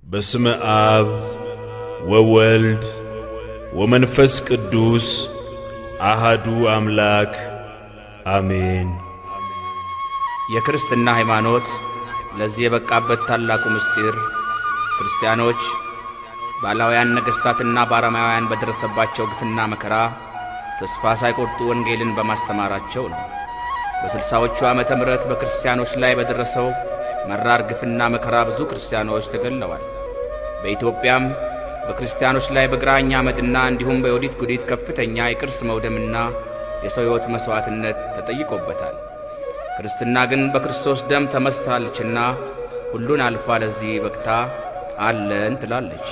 በስመ አብ ወወልድ ወመንፈስ ቅዱስ አሃዱ አምላክ አሜን። የክርስትና ሃይማኖት ለዚህ የበቃበት ታላቁ ምስጢር ክርስቲያኖች ባላውያን ነገሥታትና ባረማውያን በደረሰባቸው ግፍና መከራ ተስፋ ሳይቆርጡ ወንጌልን በማስተማራቸው ነው። በስልሳዎቹ ዓመተ ምሕረት በክርስቲያኖች ላይ በደረሰው መራር ግፍና መከራ ብዙ ክርስቲያኖች ተገለዋል። በኢትዮጵያም በክርስቲያኖች ላይ በግራኝ አመድና እንዲሁም በዮዲት ጉዲት ከፍተኛ የቅርስ መውደምና የሰው ሕይወት መሥዋዕትነት ተጠይቆበታል። ክርስትና ግን በክርስቶስ ደም ተመስታለችና ሁሉን አልፋ ለዚህ በቅታ አለን ትላለች።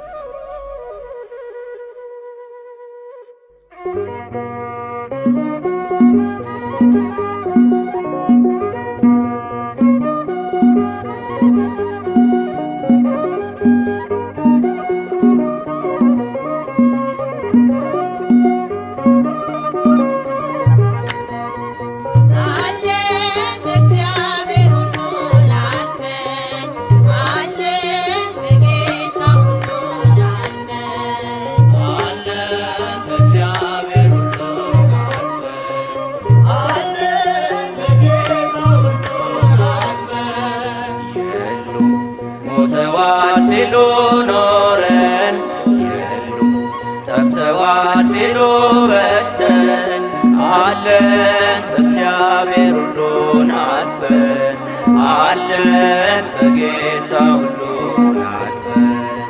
አለን በእግዚአብሔር ሁሉን አልፈን አለን በጌታ ሁሉን አልፈን አለን በእግዚአብሔር ሁሉን አልፈን አለን በጌታ ሁሉን አልፈን የሉም ሞተዋል ሲሉ ኖረን የሉም ጠፍተዋል ሲሉ በስተን አለን በእግዚአብሔር ሁሉን አልፈን አለን በጌታ ሁሉን አልፈን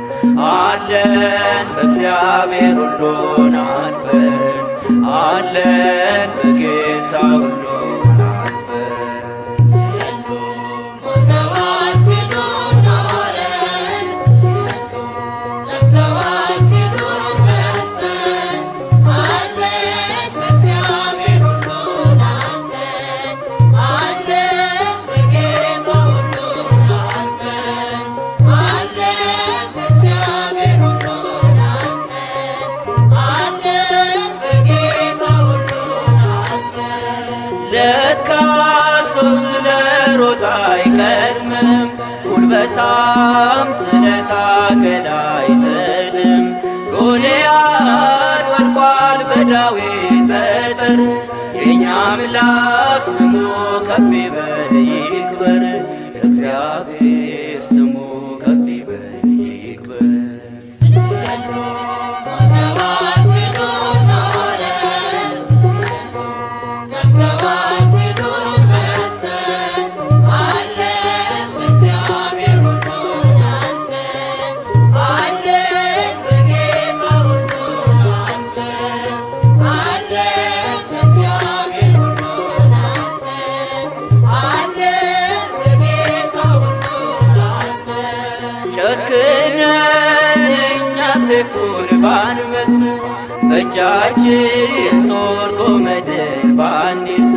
አለን በእግዚአብሔር ሁሉን አልፈን አለን በጌታ ሁሉን አልፈን ሞተዋል ሲሉ ኖረን ጠፍተዋል ሲሉ በስተን አለን በእግዚአብሔር ሁሉን አልፈን አለን በጌታ ሁሉን አልፈን አለን በእግዚአብሔር ሁሉን አልፈን አለን በጌታ ሁሉን አልፈን ለካ ሰው ስለ ሮጥ አይቀድምም፣ ጉልበታም ስለ ታገል አይጥልም። ጎልያድ ወድቋል በዳዊት ጠጠር፣ የእኛ አምላክ ስሙ ከፍ ይበል ይክበር፣ እግዚአብሔር ስሙ ከፍ ይበል ይክበር። ሞተዋል ሲሉ ኖረን ጠፍተዋል ሲሉ በስተን አለን በእግዚአብሔር ሁሉን አልፈን አለን በጌታ ሁሉን አልፈን አለን በእግዚአብሔር ሁሉን አልፈን አለን በጌታ ሁሉን አልፈን ጨክነን እኛ ሰይፉን ባንመስ በእጃችን ጦር ጎመድን ባንይዝ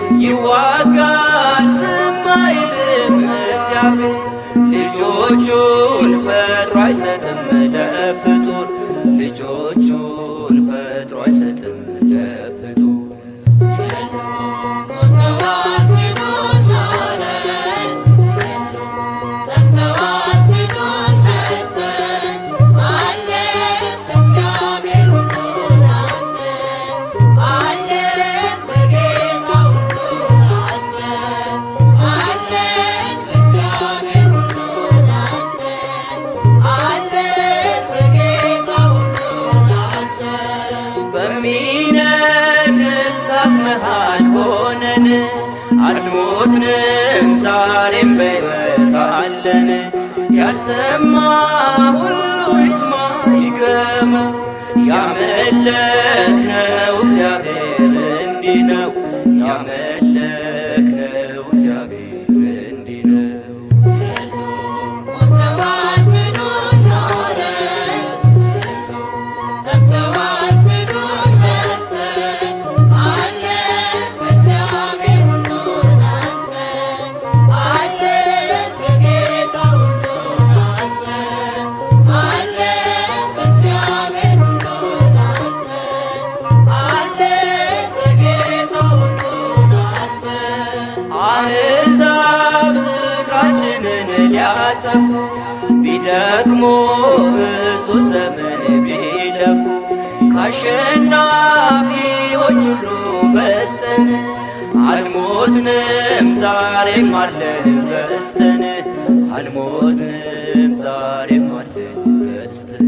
ይዋጋል ዝም አይልም እግዚአብሔር ልጆቹን ፈጥሮ አይሰጥም ለፍጡር ልጆቹን ፈጥሮ አይሰጥም ለፍጡር ሞተዋል ሲሉ ኖረን ጠፍተዋል ሲሉ በስተን አለን በእግዚአብሔር ሁሉን አልፈን አለን በጌታ ሁሉን አልፈን አለን በእግዚአብሔር ሁሉን አልፈን አለን በጌታ ሁሉን አልፈን በሚነድ እሳት መሃል ሆነን አልሞትንም፣ ዛሬም በሕይወት አለን። ያልሰማ ሁሉ ይስማ ይግረማ፣ ያመለክነው እግዚአብሔር እንዲህ ነው። ያመለክነው እግዚአብሔር እንዲህ ነው። ሞተዋል ሲሉ ኖረን ጠፍተዋል ሲሉ በስተን አለን በእግዚአብሔር ሁሉን አልፈን አለን በጌታ ሁሉን አልፈን አለን በእግዚአብሔር ሁሉን አልፈን አለን በጌታ ሁሉን አልፈን ቢደክሙ ብዙ ዘመን ቢለፉ ከአሸናፊዎች ሁሉ በልጠን አልሞትንም ዛሬም አለን በስተን አልሞትንም ዛሬም አለን በስተን